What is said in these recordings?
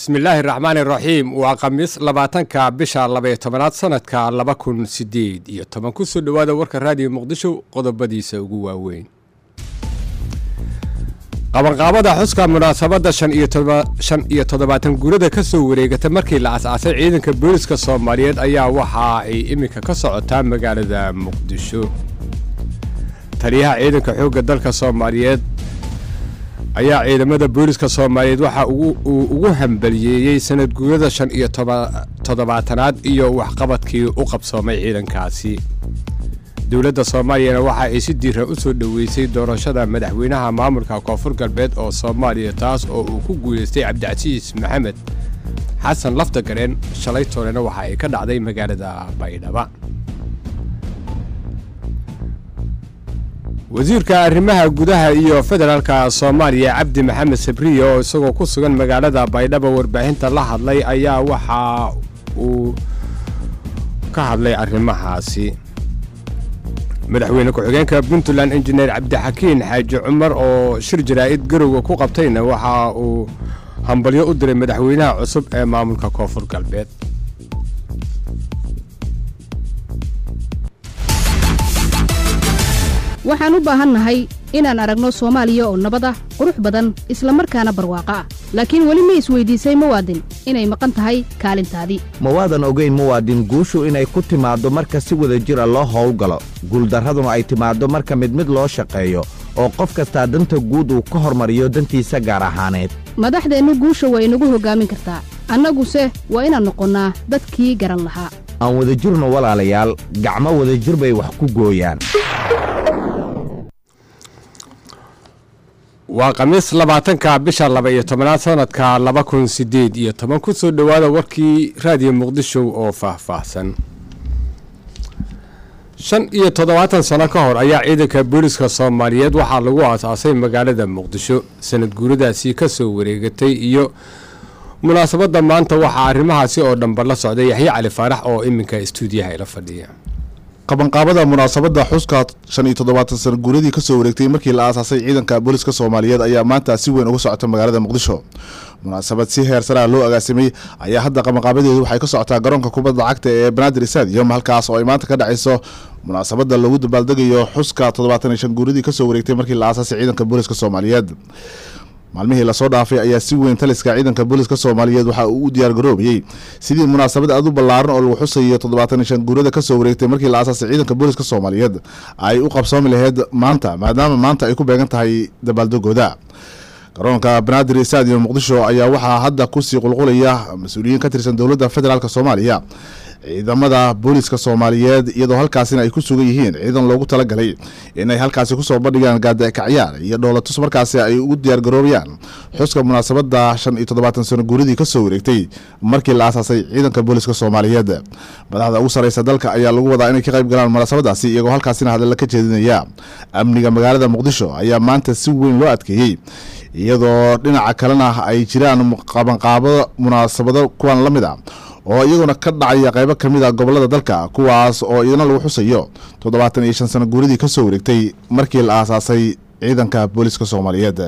bismillaahi raxmaani raxiim waa khamiis labaatanka bisha labaiyo tobanaad sanadka laba kun sideed iyo toban kusoo dhowaada warka raadiyo muqdisho qodobadiisa ugu waaweyn qabanqaabada xuska munaasabadda shan iyo toddobaatan guurada ka soo wareegata markii la as-aasay ciidanka booliska soomaaliyeed ayaa waxa ay iminka ka socotaa magaalada muqdisho taliyaha ciidanka xoogga dalka soomaaliyeed ayaa ciidamada booliska soomaaliyeed waxa uu ugu hambaliyeeyey sanad guurada shan iyo toddobaatanaad iyo waxqabadkii u qabsoomay ciidankaasi dowladda soomaaliyana waxa ay si diiran u soo dhoweysay doorashada madaxweynaha maamulka koonfur galbeed oo soomaaliya taas oo uu ku guulaystay cabdicasiis maxamed xasan lafta gareen shalay toolena waxa ay ka dhacday magaalada baydhaba wasiirka arrimaha gudaha iyo federaalka soomaaliya cabdi maxamed sabriye oo isagoo ku sugan magaalada baydhaba warbaahinta la hadlay ayaa waxa uu ka hadlay arrimahaasi madaxweyne ku-xigeenka puntland injineer cabdixakiin xaaji cumar oo shir jaraa'id garowga ku qabtayna waxa uu hambalyo u diray madaxweynaha cusub ee maamulka koonfur galbeed waxaan u baahannahay inaan aragno soomaaliya oo nabad ah qurux badan isla markaana barwaaqo ah laakiin weli ma isweydiisay muwaadin inay maqan tahay kaalintaadii ma waadan ogayn muwaadin guushu inay ku timaaddo marka si wada jira loo howlgalo guuldarraduna ay timaaddo marka mid mid loo shaqeeyo oo qof kastaa danta guud uu ka hormariyo dantiisa gaar ahaaneed madaxdeennu guusha waa inagu hoggaamin kartaa annaguse waa inaan noqonnaa dadkii garan lahaa aan wadajirno walaalayaal gacmo wadajir bay wax ku gooyaan waa khamiis labaatanka bisha laba iyo tobanaad sanadka laba kun sideed iyo toban kusoo dhowaada warkii raadiyo muqdisho oo faahfaahsan shan iyo toddobaatan sano ka hor ayaa ciidanka booliska soomaaliyeed waxaa lagu aasaasay magaalada muqdisho sanad guuradaasi ka soo wareegatay iyo munaasabadda maanta waxaa arrimahaasi oo dhanba la socday yaxye cali faarax oo iminka istuudiyaha ila fadhiya qabanqaabada munaasabadda xuska shan iyo toddobaatan sana guuradii kasoo wareegtay markii la aasaasay ciidanka booliska soomaaliyeed ayaa maanta si weyn uga socota magaalada muqdisho munaasabad si heer saraa loo agaasimay ayaa hadda qabanqaabadeedu waxay ka socotaa garoonka kubadda cagta ee banaadir stadium halkaas oo ay maanta ka dhacayso munaasabadda lagu dabaaldegayo xuska toddobaatan iyo shan guuradii kasoo wareegtay markii la aasaasay ciidanka booliska soomaaliyeed maalmihii lasoo dhaafay ayaa si weyn taliska ciidanka booliska soomaaliyeed waxa uu u diyaar garoobayey sidii munaasabad aad u ballaaran oo lagu xusayo toddobaatan iyo shan guurada kasoo wareegtay markii la aasaasay ciidanka booliska soomaaliyeed ay u qabsoomi laheyd maanta maadaama maanta ay ku beegan tahay dabaaldegooda garoonka banaadir stadium muqdisho ayaa waxaa hadda kusii qulqulaya mas-uuliyiin ka tirsan dowladda federaalk soomaaliya ciidamada booliska soomaaliyeed iyadoo halkaasina ay ku sugan yihiin ciidan loogu talagalay inay halkaasi kusoo bandhigaan gaadakacyaar iyo dhoolatus markaasi ay ugu diyaar garoobayaan xuska munaasabada shan iyo toddobaatan sano guuradii kasoo wareegtay markii la aasaasay ciidanka booliska soomaaliyeed madaxda ugu sareysa dalka ayaa lagu wadaa inay ka qayb galaan munaasabadaasi iyagoo halkaasina hadalla ka jeedinaya amniga magaalada muqdisho ayaa maanta si weyn loo adkeeyey iyadoo dhinaca kalena ay jiraan qabanqaabo munaasabado kuwan la mid a oo iyaguna ka dhacaya qaybo ka mid a gobolada dalka kuwaas oo idina lagu xusayo toddobaatan iyo shan sano guuradii kasoo wareegtay markii la aasaasay ciidanka booliska soomaaliyeed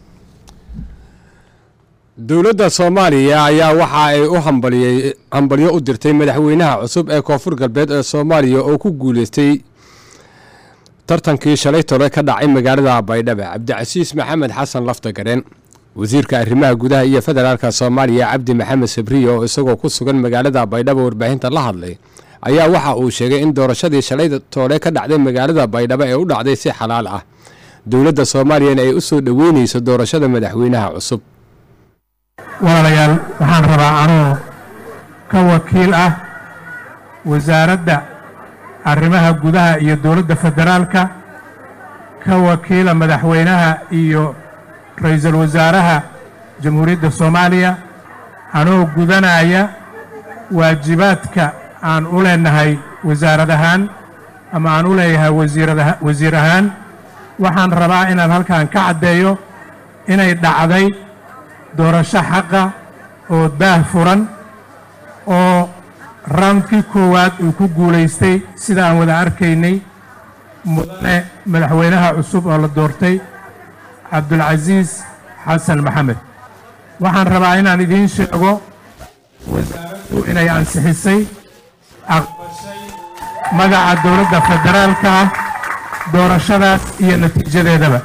dowladda soomaaliya ayaa waxa ay u hambalyo u dirtay madaxweynaha cusub ee koonfur galbeed ee soomaaliya oo ku guuleystay tartankii shalay tole ka dhacay magaalada baydhaba cabdicasiis maxamed xasan lafta gareen wasiirka arrimaha gudaha iyo federaalka soomaaliya cabdi maxamed sabriye oo isagoo ku sugan magaalada baydhabo warbaahinta la hadlay ayaa waxa uu sheegay in doorashadii shalay toole ka dhacday magaalada baydhabo ee u dhacday si xalaal ah dowladda soomaaliyana ay u soo dhoweynayso doorashada madaxweynaha cusub walaalayaal waxaan rabaa anoo ka wakiil ah wasaaradda arrimaha gudaha iyo dowladda federaalka ka wakiila madaxweynaha iyo ra-iisul wasaaraha jamhuuriyadda soomaaliya anoo gudanaya waajibaadka aan u leenahay wasaarad ahaan ama aan u leeyahay wasiir ahaan waxaan rabaa inaan halkan ka caddeeyo inay dhacday doorasho xaqa oo daah furan oo raundkii koowaad uu ku guulaystay sida aan wada arkaynay mudane madaxweynaha cusub oo la doortay cabdulcasiis xasan maxamed waxaan rabaa inaan idiin sheego wasaaraddu inay ansixisay aqbashay magaca dowladda federaalka ah doorashadaas iyo natiijadeedaba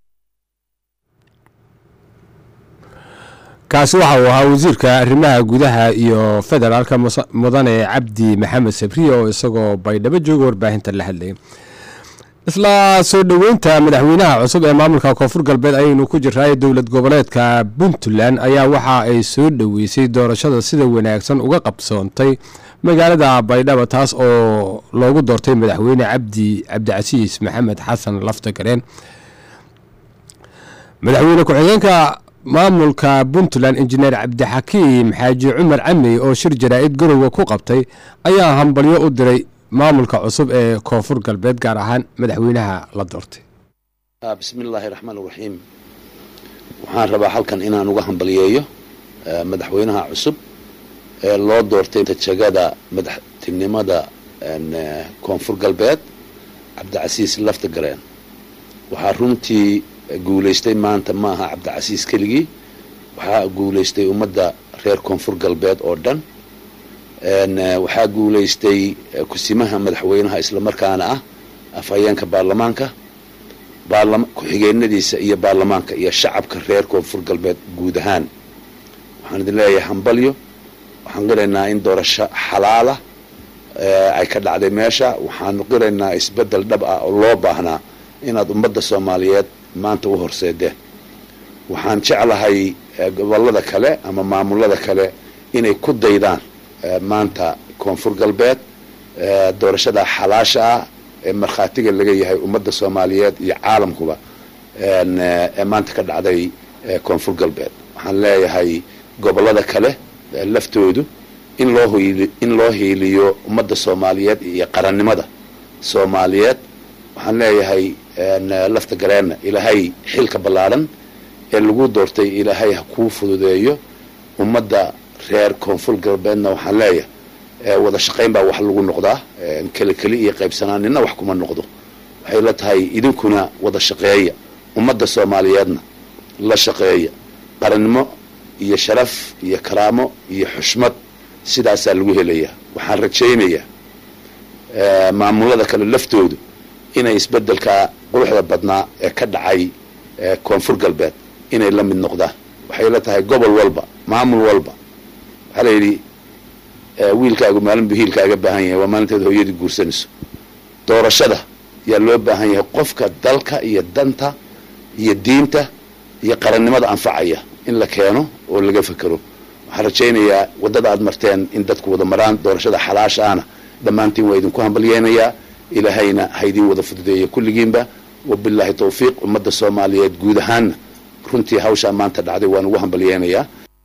kaasi waxa uu ahaa wasiirka arrimaha gudaha iyo federaalka musa- mudane cabdi maxamed sabriye oo isagoo baydhabo jooga warbaahinta la hadlayay isla soo dhoweynta madaxweynaha cusub ee maamulka koonfur galbeed ayaynu ku jirnaaye dowlad goboleedka puntland ayaa waxa ay soo dhoweysay doorashada sida wanaagsan uga qabsoontay magaalada baydhabo taas oo loogu doortay madaxweyne cabdi cabdicasiis maxamed xasan laftagareen madaxweyne ku-xigeenka maamulka puntland injineer cabdixakiim xaaji cumar camey oo shir jaraa'id garowga ku qabtay ayaa hambalyo u diray maamulka cusub ee koonfur galbeed gaar ahaan madaxweynaha la doortay Ah, bismi illaahi raxmaan raxiim waxaan rabaa halkan inaan uga hambaliyeeyo eh, madaxweynaha cusub ee loo doortay tajagada madaxtinimada en, eh, koonfur galbeed cabdicasiis laftagareen waxaa runtii guulaystay maanta ma aha cabdicasiis keligii waxaa guulaystay ummadda reer koonfur galbeed oo dhan En, eh, waxaa guulaystay eh, kusimaha madaxweynaha islamarkaana ah afhayeenka baarlamaanka baarlama ku-xigeenadiisa iyo baarlamaanka iyo shacabka reer koonfur galbeed guud ahaan waxaan idin leeyahay hambalyo waxaan qiraynaa in doorasho xalaala eh, ay ka dhacday meesha waxaanu qiraynaa isbeddel dhab ah oo loo baahnaa inaad ummadda soomaaliyeed maanta u horseedeen waxaan jeclahay eh, gobollada kale ama maamulada kale inay ku daydaan eh, maanta koonfur galbeed eh, doorashada xalaasha ah ee markhaatiga laga yahay ummadda soomaaliyeed iyo caalamkuba en, eh, ee maanta ka dhacday eh, koonfur galbeed waxaan leeyahay gobollada kale eh, laftoodu in loo hiili in loo hiiliyo ummadda soomaaliyeed iyo qarannimada soomaaliyeed waxaan leeyahay en, eh, lafta gareenna ilaahay xilka ballaadhan ee lagu doortay ilaahay ha kuu fududeeyo ummadda reer koonfur galbeedna waxaan leeyahay ee wada shaqayn baa wax lagu noqdaa een keli keli iyo qaybsanaaninna wax kuma noqdo waxay la tahay idinkuna wada shaqeeya ummadda soomaaliyeedna la shaqeeya qarannimo iyo sharaf iyo karaamo iyo xushmad sidaasaa lagu helayaa waxaan rajaynayaa ee, maamulada kale laftoodu inay isbeddelka quruxda badnaa ee ka dhacay ee, koonfur galbeed inay la mid noqdaan waxay la tahay gobol walba maamul walba waxaa la yidhi ee, wiilkaagu maalin buu hiilkaaga baahan yahay waa maalinteed hooyadii guursanayso doorashada yaa loo baahan yahay qofka dalka iyo danta iyo diinta iyo qarannimada anfacaya in la keeno oo laga fekero waxaan rajaynayaa waddada aad marteen in dadku wada maraan doorashada xalaasha ahna dhammaantiin waa idinku hambalyeynayaa ilaahayna ha idiin wada fududeeya kulligiinba wabilaahi tawfiiq ummadda soomaaliyeed guud ahaanna runtii hawshaa maanta dhacday waan ugu hambalyeynayaa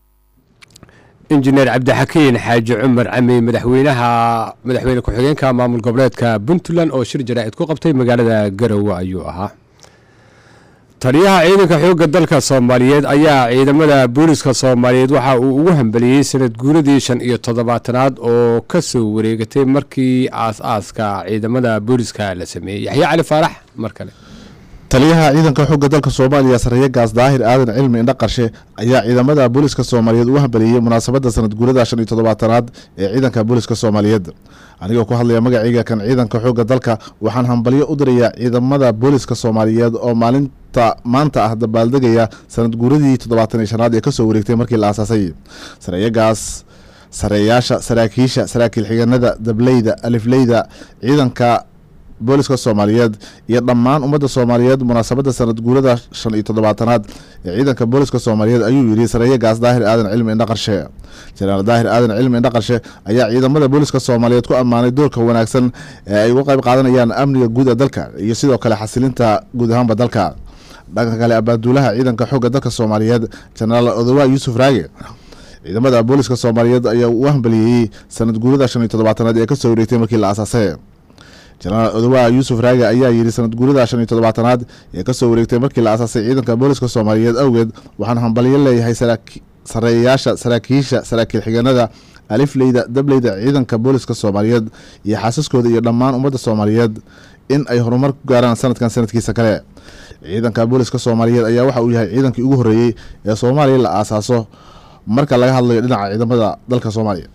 injineer cabdixakiin xaaji cumar camey madaxweynaha madaxweyne ku-xigeenka maamul goboleedka puntland oo shir jaraa'id ku qabtay magaalada garowe ayuu ahaa taliyaha ciidanka xoogga dalka soomaaliyeed ayaa ciidamada booliska soomaaliyeed waxa uu ugu hambeliyey sanad guuradii shan iyo toddobaatanaad oo ka soo wareegatay markii aas-aaska ciidamada booliska la sameeyey yaxya cali faarax mar kale taliyaha ciidanka xoogga dalka soomaaliya sareeye gaas daahir aadan cilmi indha qarshe ayaa ciidamada booliska soomaaliyeed ugu hambeliyey munaasabadda sanad guurada shan iyo toddobaatanaad ee ciidanka booliska soomaaliyeed anigoo ku hadlaya magacayga kan ciidanka xoogga dalka waxaan hambalyo u dirayaa ciidamada booliska soomaaliyeed oo maalinta maanta ah dabaaldegaya sanad guuradii toddobaatan iyo shanaad ee kasoo wareegtay markii la aasaasay sareeye gaas sareeyaasha saraakiisha saraakiil xigeenada dableyda alifleyda ciidanka booliska soomaaliyeed iyo dhammaan ummadda soomaaliyeed munaasabadda sanad guurada shan iyo toddobaatanaad ee ciidanka booliska soomaaliyeed ayuu yidhi sareeye gaas daahir aadan cilmi indha qarshe jenaraal daahir aadan cilmi indha qarshe ayaa ciidamada booliska soomaaliyeed ku ammaanay doorka wanaagsan ee ay uga qayb qaadanayaan amniga guud ee dalka iyo sidoo kale xasilinta guud ahaanba dalka dhanka kale abaaduulaha ciidanka xoogga dalka soomaaliyeed jenaraal odowa yuusuf raage ciidamada booliska soomaaliyeed ayaa u hambeliyeyey sanad guurada shan iyo toddobaatanaad ee kasoo wareegtay markii la aasaasay jenaraal odowa yuusuf raage ayaa yidhi sanad guurada shan iyo toddobaatanaad ee kasoo wareegtay markii la aasaasay ciidanka booliska soomaaliyeed awgeed waxaan hambalyo leeyahay saraaki- sareeyaasha saraakiisha saraakiil xigeenada alifleyda dableyda ciidanka booliska soomaaliyeed iyo xaasaskooda iyo dhammaan ummadda soomaaliyeed in ay horumar ku gaaraan sanadkan sanadkiisa kale ciidanka booliska soomaaliyeed ayaa waxa uu yahay ciidankii ugu horreeyey ee soomaaliya la aasaaso marka laga hadlayo dhinaca ciidamada dalka soomaaliya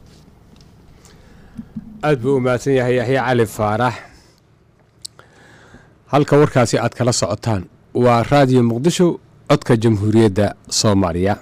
aad buu u mahadsan yahay yaxye cali faarax halka warkaasi aad kala socotaan waa raadiyo muqdisho codka jamhuuriyadda soomaaliya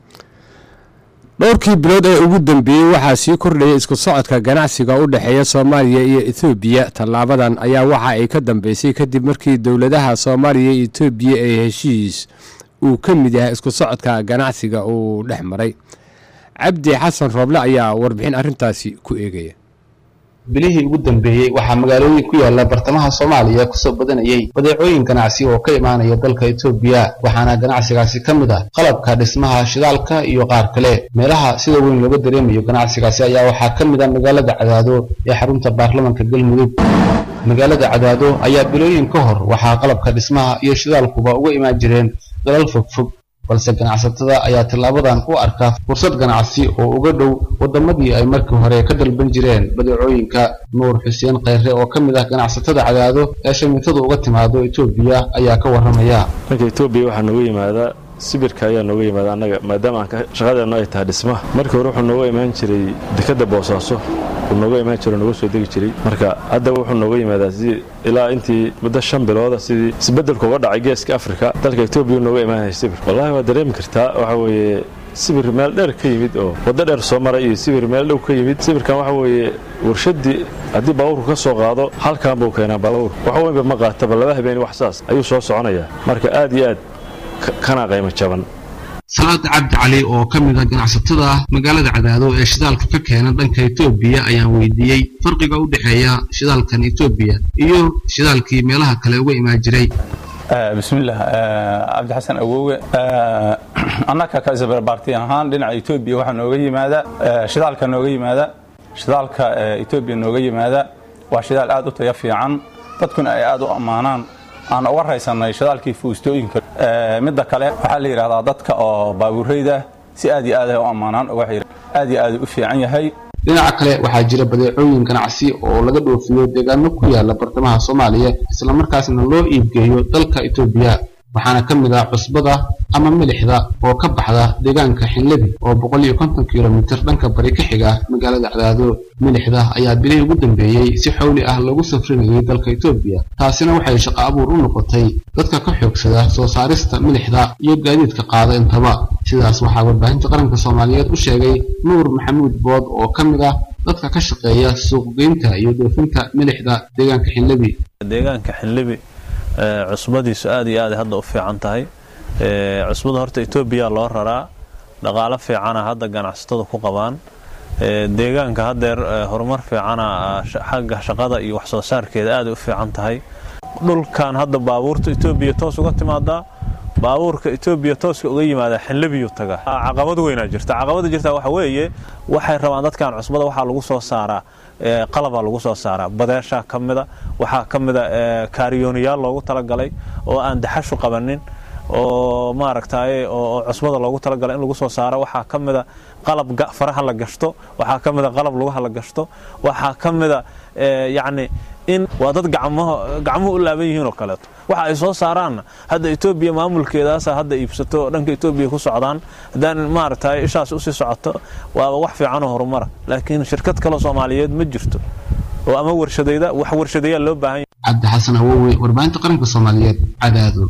dhowrkii bilood ee ugu dambeeyey waxaa sii kordhaya isku socodka ganacsiga u dhexeeya soomaaliya iyo etoobiya tallaabadan ayaa waxa ay ka dambeysay kadib markii dowladaha soomaaliya iyo etoobiya ee heshiis uu ka mid yahay isku socodka ganacsiga uu dhex maray cabdi xasan rooble ayaa warbixin arrintaasi ku eegaya bilihii ugu dambeeyey waxaa magaalooyin ku yaala bartamaha soomaaliya kusoo badanayay badeecooyin ganacsi oo ka imaanaya dalka etoobiya waxaana ganacsigaasi ka mid ah qalabka dhismaha shidaalka iyo qaar kale meelaha sida weyn looga dareemayo ganacsigaasi ayaa waxaa ka mid ah magaalada cadaado ee xarunta baarlamanka galmudug magaalada cadaado ayaa bilooyin ka hor waxaa qalabka dhismaha iyo shidaalkuba uga imaan jireen dalal fogfog balse ganacsatada ayaa tillaabadan u arkaa fursad ganacsi oo uga dhow waddamadii ay markii hore ka dalban jireen badeecooyinka nuur xuseen kheyre oo ka mid ah ganacsatada cadaado ee shamiitada uga timaado etoobiya ayaa ka warramaya dhanka etoobiya waxaa nooga yimaadaa sibirka ayaa nooga yimaada annaga maadaama aan shaqadeennu ay tahay dhismaha markii hore wuxuu nooga imaan jiray dekadda boosaaso uu nooga imaan jiro nooga soo degi jiray marka hadda wuxuu nooga yimaadaa sidii ilaa intii muddo shan bilooda sidii isbeddelka uga dhacay geeska afrika dalka etoobiya nooga imaanaya sibir wallahi waa dareemi kartaa waxa weeye sibir meel dheer ka yimid oo waddo dheer soo maray iyo sibir meel dhow ka yimid sibirkan waxa weeye warshadii haddii baabuurku ka soo qaado halkan buu keenaa baabuur wax weynba ma qaataba laba habeeni wax saas ayuu soo soconayaa marka aad iyo aad kana qiimo jaban salaad cabdi cali oo ka mid ah ganacsatada magaalada cadaado ee shidaalka ka keena dhanka etoobiya ayaan weydiiyey farqiga u dhexeeya shidaalkan etoobiya iyo shidaalkii meelaha kale uga imaan jiray bismillaah cabdixasan awowe annaka ka isbarbaarti ahaan dhinaca etoobiya waxaa nooga yimaada shidaalka nooga yimaada shidaalka etoobiya nooga yimaada waa shidaal aad u tayo fiican dadkuna ay aad u ammaanaan aan uga raysanay shidaalkii fuustooyinka midda kale waxaa la yidhahdaa dadka oo baabuureyda si aad iyo aad ay u ammaanaan aad iyo aad u fiican yahay dhinaca kale waxaa jira badeecooyin ganacsi oo laga dhoofiyo deegaano ku yaala bartamaha soomaaliya islamarkaasna loo iibgeeyo dalka etoobiya waxaana ka mid ah cusbada ama milixda oo ka baxda deegaanka xinlebi oo boqol iyo konton kilomitir dhanka bari ka xiga magaalada cadaado milixda ayaa bilihii ugu dambeeyey si xowli ah lagu safrinayay dalka etoobiya taasina waxay shaqo abuur u noqotay dadka ka xoogsada soo saarista milixda iyo gaadiidka qaada intaba sidaas waxaa warbaahinta qaranka soomaaliyeed u sheegay nuur maxamuud bood oo ka mid ah dadka ka shaqeeya suuqgeynta iyo dhoofinta milixda deegaanka xinlebi deegaanka xinlebi cusbadiisu aad iyo aad hadda u fiican tahay cusbada horta etoobiya loo raraa dhaqaalo fiicana hadda ganacsatada ku qabaan deegaanka haddeer horumar fiicana xagga shaqada iyo waxsoo saarkeeda aad u fiican tahay dhulkan hadda baabuurta etoobiya toos uga timaadaa baabuurka etoobiya tooska uga yimaada xinlabiyuu taga caqabad weynaa jirta caqabada jirta waxa weeye waxay rabaan dadkan cusbada waxaa lagu soo saaraa qalabaa lagu soo saaraa badeeshaa ka mida waxaa ka mida kaariyooniyaal loogu talagalay oo aan daxashu qabanin oo maaragtaaye oo cusbada loogu talagalay in lagu soo saaro waxaa ka mida qalab faraha la gashto waxaa ka mida qalab lugaha la gashto waxaa ka mida yacni in waa dad gacmuhu u laaban yihiin oo kaleeto waxa ay soo saaraanna hadda etoobiya maamulkeedaasa hadda iibsato dhanka etoobiya ku socdaan haddaan maaragtay ishaas usii socoto waaba wax fiicanoo horumara laakiin shirkad kale soomaaliyeed ma jirto oo ama warshadayda wax warshadeeyaa loo baahan yahay cabdi xasan awowe warbaahinta qaranka soomaaliyeed cadaado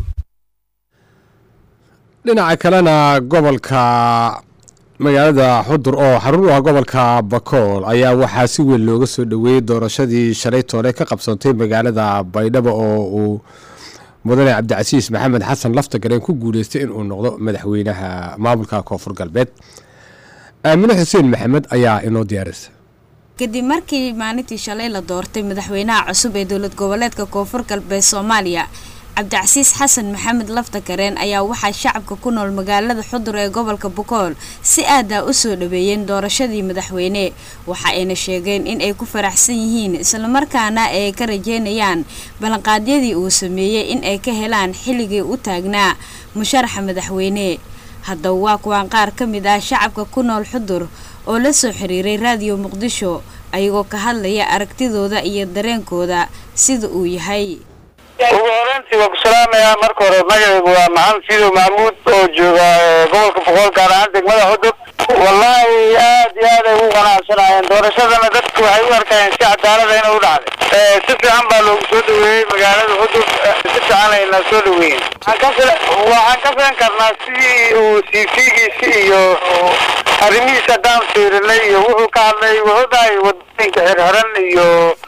dhinaca kalena gobolka magaalada xudur oo xarun u ah gobolka bakool ayaa waxaa si weyn looga soo dhoweeyey doorashadii shalay toole ka qabsantay magaalada baydhabo oo uu mudane cabdicasiis maxamed xasan laftagareen ku guuleystay inuu noqdo madaxweynaha maamulka koonfur galbeed aamine xuseen maxamed ayaa inoo diyaarisa kadib markii maalintii shalay la doortay madaxweynaha cusub ee dowlad goboleedka koonfur galbeed soomaaliya cabdicasiis xasan maxamed laftakareen ayaa waxaa shacabka ku nool magaalada xudur ee gobolka bukool si aadah u soo dhaweeyeen doorashadii madaxweyne waxa ayna sheegeen in ay ku faraxsan yihiin islamarkaana ay ka rajeynayaan ballanqaadyadii uu sameeyey in ay ka helaan xilligii u taagnaa musharaxa madaxweyne haddaba waa kuwaan qaar ka mid ah shacabka ku nool xudur oo la soo xiriiray raadiyo muqdisho ayagoo ka hadlaya aragtidooda iyo dareenkooda sida uu yahay ugu horeyntii waa ku salaamayaa marka hore magacaygu waa maxamed fiidow maxamuud oo jooga gobolka boqol gaar ahaan degmada xudub wallaahi aad iyo aad ay ugu qanacsanayeen doorashadana dadku waxay u arkayeen si cadaalada inay u dhacday si fiican baa loogu soo dhaweeyey magaalada xudub si fiican ayna soo dhaweeyeen waxaan ka filan karnaa sidii uu cv-giisi iyo arrimihiisa haddaan fiirinay iyo wuxuu ka hadlay wuxuu dhahay wadooyinka xirxiran iyo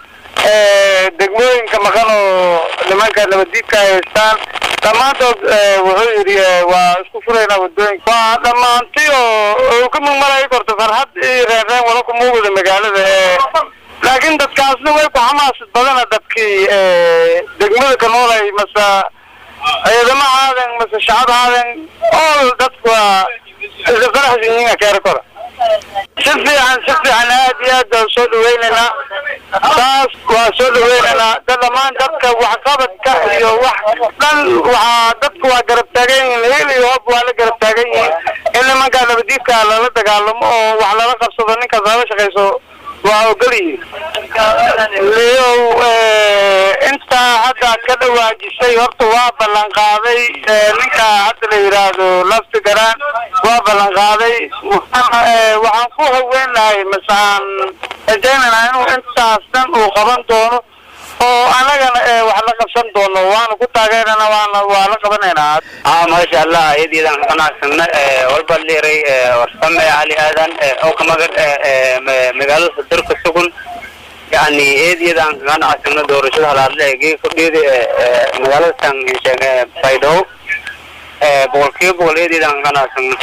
degmooyinka maqan oo nimanka nabaddiidka ay haystaan dhammaantood wuxuu yidhi waa isku furaynaa wadooyinka waa dhammaanti oo ka mugmalayi karto farxad iyo reenreen wala ku muuqda magaalada laakiin dadkaasna way ku xamaasad badana dadkii degmada ka noolay mase ciidamo haaden mase shacab haaden all dadku waa isla faraxsan yihiin keera kora si fiican si fiican aad iyo aad baan soo dhaweynaynaa taas waa soo dhaweynaynaa da dhammaan dadka waxqabadka iyo wax dhan waxaa dadku waa garab taagan yihiin hil iyo hob waa la garab taagan yihiin in nimankaa nabadiidka lala dagaalamo oo wax lala qabsado ninkaas lala shaqayso waa ogol yihiin liyow intaa hadda aad ka dhawaajisay horta waa ballan qaaday ninka hadda la yidhaahdo lafti garaan waa ballan qaaday waxaan ku haweenahay masaan rajaynaynaa inuu intaas dhan uu qaban doono oo anagana wax la qabsan doono waana ku taageerana waana waa la qabanaynaa ah maasha allah iyadiidan qanacsana walba liiray warsame cali aadan oo ka magan magaalada dalka sugun yani eedyadaan qanacsana doorashada halaadle gee kordheeda magaalada tan baydhabo boqolkiiba boqol eedyadaan qanacsana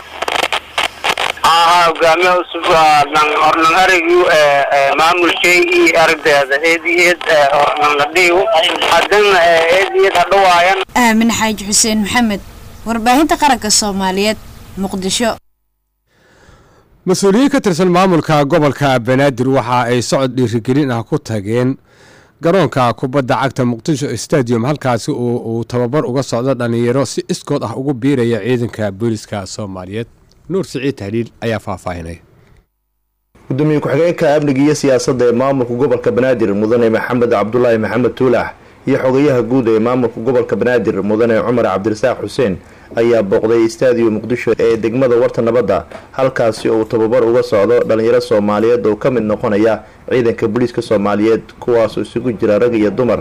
aha hogaamiya cusub ornan arigu maamulshay iyo aragdeeda eedi eed ornan la dhiigu haddana eedi eed hadhawaayan aamin xaaji xuseen maxamed warbaahinta qaranka soomaaliyeed muqdisho mas-uuliyiin ka tirsan maamulka gobolka banaadir waxa ay socod dhiirigelin ah ku tageen garoonka kubadda cagta muqdisho stadium halkaasi oo uu tababar uga socdo dhallinyaro si iskood ah ugu biiraya ciidanka booliska soomaaliyeed nuur siciid tahliil ayaa faahfaahinay gudoomiye ku-xigeenka amniga iyo siyaasadda ee maamulka gobolka banaadir mudane maxamed cabdulaahi maxamed tuulax iyo xogayaha guud ee maamulka gobolka banaadir mudane cumar cabdirasaaq xuseen ayaa booqday istaadiyo muqdisho ee degmada warta nabadda halkaasi oo uu tababar uga socdo dhalinyaro soomaaliyeed oo ka mid noqonaya ciidanka booliiska soomaaliyeed kuwaasoo isugu jira rag iyo dumar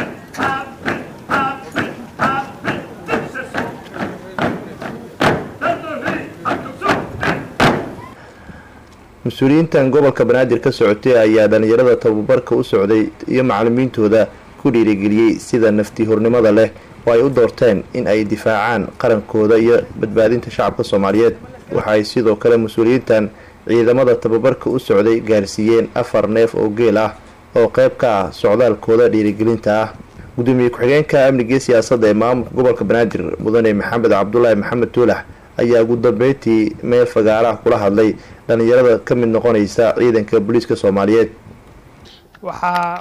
mas-uuliyiintan gobolka banaadir ka socotay ayaa dhalinyarada tababarka u socday iyo macalimiintooda ku dhiirigeliyey sida nafti hornimada leh oo ay u doorteen in ay difaacaan qarankooda iyo badbaadinta shacabka soomaaliyeed waxa ay sidoo kale mas-uuliyiintan ciidamada tababarka u socday gaarsiiyeen afar neef oo geel ah oo qeyb ka ah socdaalkooda dhiirigelinta ah gudoomiye ku-xigeenka amniga siyaasadda ee maamulka gobolka banaadir mudane maxamed cabdulaahi maxamed tuulax ayaa ugu dambeyntii meel fagaaraha kula hadlay dhalinyarada ka mid noqonaysa ciidanka booliiska soomaaliyeed waxaa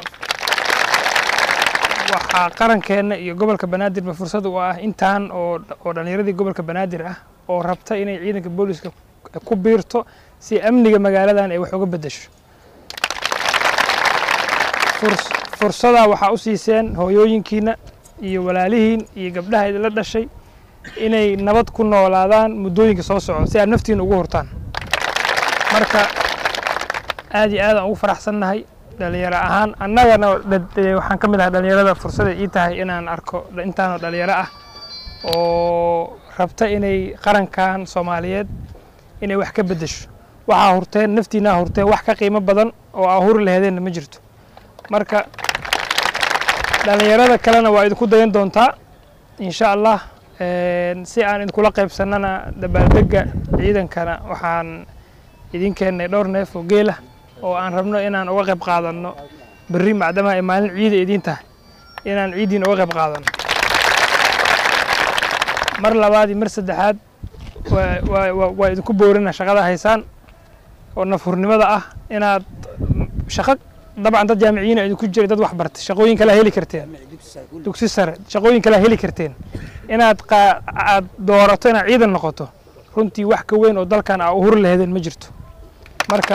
waxaa qarankeenna iyo gobolka banaadirba fursad u ah intaan oo oo dhallinyaradii gobolka banaadir ah oo rabta inay ciidanka booliiska ku biirto si amniga magaaladan ay wax uga beddesho fursadaa waxaa u siiseen hooyooyinkiina iyo walaalihiin iyo gabdhaha idinla dhashay inay nabad ku noolaadaan muddooyinka soo socdo si aad naftiina ugu hortaan marka aad iyo aadaan ugu faraxsannahay dhalinyaro ahaan annagana waxaan ka mid ahay dhalinyarada fursada ii tahay inaan arko intaanoo dhalinyaro ah oo rabta inay qarankan soomaaliyeed inay wax ka beddesho waxaa hurteen naftiinaa hurteen wax ka qiimo badan oo aa huri laheedeenna ma jirto marka dhalinyarada kalena waa idinku dayan doontaa insha allah si aan idinkula qaybsannana dabaaldega ciidankana waxaan idin keennay dhowr neef oo geelah oo aan rabno inaan uga qayb qaadanno berri macdama ay maalin ciida idiin tahay inaan ciiddiin uga qayb qaadanno mar labaad iyo mar saddexaad waa idinku boorina shaqada haysaan oo nafhurnimada ah inaad shaqo dabcan dad jaamiciyiina idinku jira dad wax bartay shaqooyin kalaa heli karteen dugsi sare shaqooyin kalaa heli karteen inaad aad doorato inaad ciidan noqoto runtii wax ka weyn oo dalkan aa u huri laheedeen ma jirto marka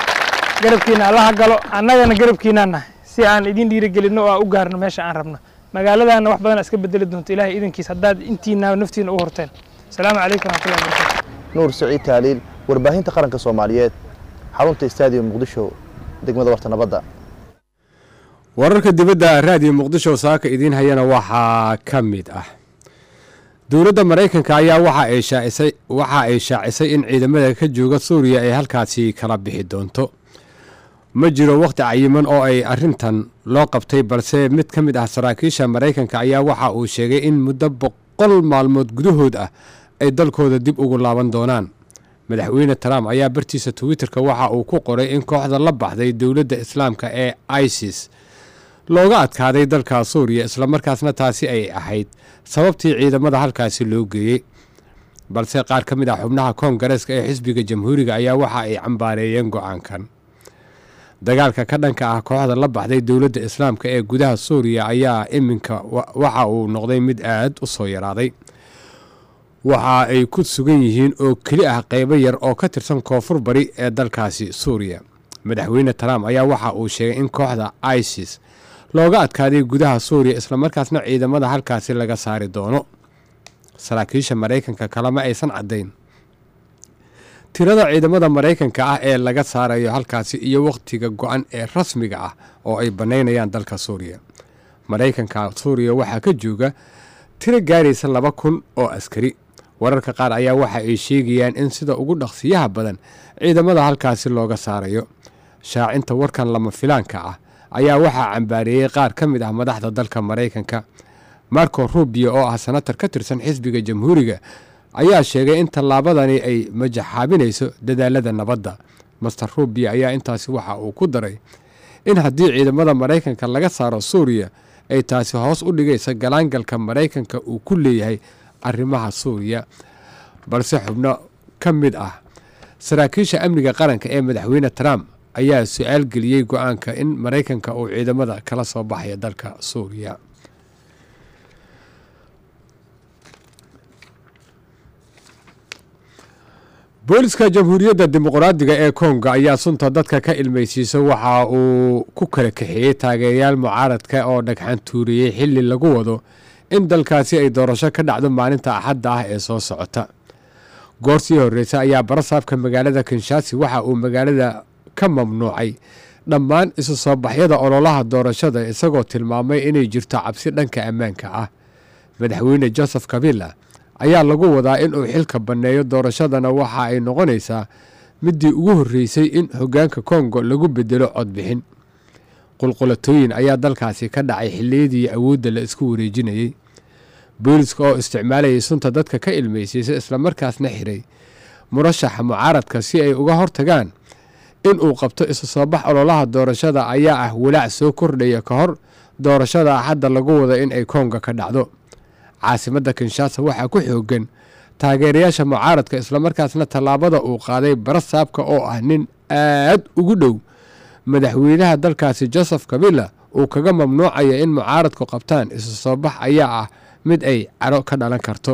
garabkiina allaha galo annagana garabkiinaan nahay si aan idin dhiirigelinno oo aan u gaarno meesha aan rabno magaaladana wax badan iska bedeli doonto ilaahay idankiis haddaad intiina naftiina u horteen asalaamu calaykum waraxmatullahi wabarakatu nuur siciid taaliil warbaahinta qaranka soomaaliyeed xarunta stadium muqdisho degmada warta nabadda wararka dibadda raadiyo muqdisho saaka idiin hayana waxaa ka mid ah dowladda maraykanka ayaa waxa ay shaacisay waxa ay shaacisay in ciidamada ka jooga suuriya ay halkaasi kala bixi doonto ma jiro wakhti cayiman oo ay arrintan loo qabtay balse mid ka mid ah saraakiisha maraykanka ayaa waxa uu sheegay in muddo boqol maalmood gudahood ah ay dalkooda dib ugu laaban doonaan madaxweyne trump ayaa bartiisa twitterka waxa uu ku qoray in kooxda la baxday dowladda islaamka ee isis looga adkaaday dalka suuriya islamarkaasna taasi ay ahayd sababtii ciidamada halkaasi loo geeyey balse qaar ka mid ah xubnaha koongareeska ee xisbiga jamhuuriga ayaa waxa ay cambaareeyeen go-aankan dagaalka ka dhanka ah kooxda la baxday dowladda islaamka ee gudaha suuriya ayaa iminka waxa uu noqday mid aad u soo yaraaday waxa ay ku sugan yihiin oo keli ah qeybo yar oo ka tirsan koonfur bari ee dalkaasi suuriya madaxweyne trump ayaa waxa uu sheegay in kooxda isis looga adkaaday gudaha suuriya islamarkaasna ciidamada halkaasi laga saari doono saraakiisha maraykanka kalema aysan caddayn tirada ciidamada maraykanka ah ee laga saarayo halkaasi iyo wakhtiga go-an ee rasmiga ah oo ay bannaynayaan dalka suuriya maraykanka suuriya waxaa ka jooga tiro gaaraysa laba kun oo askari wararka qaar ayaa waxa ay sheegayaan in sida ugu dhaqsiyaha badan ciidamada halkaasi looga saarayo shaacinta warkan lama filaanka ah ayaa waxaa cambaareeyey qaar ka mid ah madaxda dalka maraykanka marco rubio oo ah senatar ka tirsan xisbiga jamhuuriga ayaa sheegay in tallaabadani ay majaxaabinayso dadaalada nabadda master rubio ayaa intaasi waxa uu ku daray in haddii ciidamada maraykanka laga saaro suuriya ay taasi hoos u dhigaysa galaangalka maraykanka uu ku leeyahay arrimaha suuriya balse xubno ka mid ah saraakiisha amniga qaranka ee madaxweyne trump ayaa su-aal geliyey go-aanka in maraykanka uu ciidamada kala soo baxaya dalka suuriya booliska jamhuuriyadda dimuqraadiga ee kongo ayaa sunta dadka ka ilmaysiisa waxa uu ku kala kaxeeyey taageerayaal mucaaradka oo dhagxan tuuriyey xili lagu wado in dalkaasi ay doorasho ka dhacdo maalinta axadda ah ee soo socota goor sii horreysa ayaa barasaabka magaalada kinshaasi waxa uu magaalada ka mamnuucay dhammaan isu soo baxyada ololaha doorashada isagoo tilmaamay inay jirto cabsi dhanka ammaanka ah madaxweyne joseph kabila ayaa lagu wadaa inuu xilka banneeyo doorashadana waxa ay noqonaysaa midii ugu horreysay in hoggaanka kongo lagu bedelo codbixin qulqulatooyin ayaa dalkaasi ka dhacay xilliyadii awoodda la isku wareejinayey booliska oo isticmaalayay sunta dadka ka ilmaysiisa islamarkaasna xiray murashaxa mucaaradka si ay uga hortagaan in uu qabto isu soo bax ololaha doorashada ayaa ah walaac soo kordhaya ka hor doorashada axadda lagu wada in ay konga ka dhacdo caasimadda kinshaasa waxaa ku xoogan taageerayaasha mucaaradka islamarkaasna tallaabada uu qaaday barasaabka oo ah nin aad ugu dhow madaxweynaha dalkaasi joseph kabila uu kaga mamnuucaya in mucaaradku qabtaan isu soo bax ayaa ah mid ay caro ka dhalan karto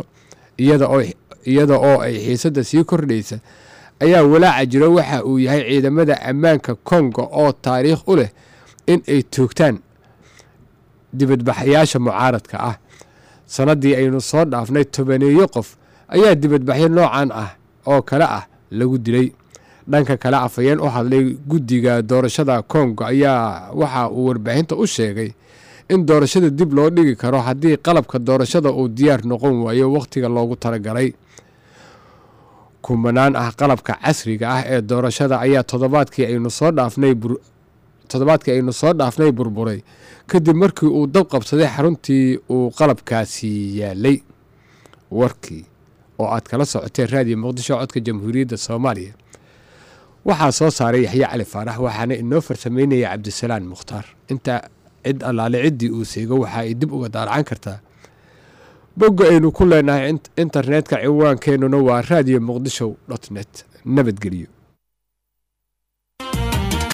iyada oo ay xiisadda sii kordhaysa ayaa walaaca jiro waxa uu yahay ciidamada ammaanka kongo oo taariikh u leh in ay toogtaan dibadbaxayaasha mucaaradka ah sannaddii aynu soo dhaafnay tobaneeyo qof ayaa dibadbaxyo noocan ah oo kale ah lagu dilay dhanka kale afhayeen u hadlay guddiga doorashada kongo ayaa waxa uu warbaahinta u sheegay in doorashada dib loo dhigi karo haddii qalabka doorashada uu diyaar noqon waayo wakhtiga loogu talagalay kumanaan ah qalabka casriga ah ee doorashada ayaa toddobaadkii aynu soo dhaafnay toddobaadkii aynu soo dhaafnay burburay kadib markii uu dab qabsaday xaruntii uu qalabkaasi yaalay warkii oo aad kala socoteen raadiyo muqdisho codka jamhuuriyadda soomaaliya waxaa soo saaray yaxye cali faarax waxaana inoo farsameynaya cabdisalaan mukhtaar inta cid allaale ciddii uu seego waxa ay dib uga daalacan kartaa bogga aynu ku leenahay internetka ciwaankeenuna waa radio muqdisho dot net nabadgelyo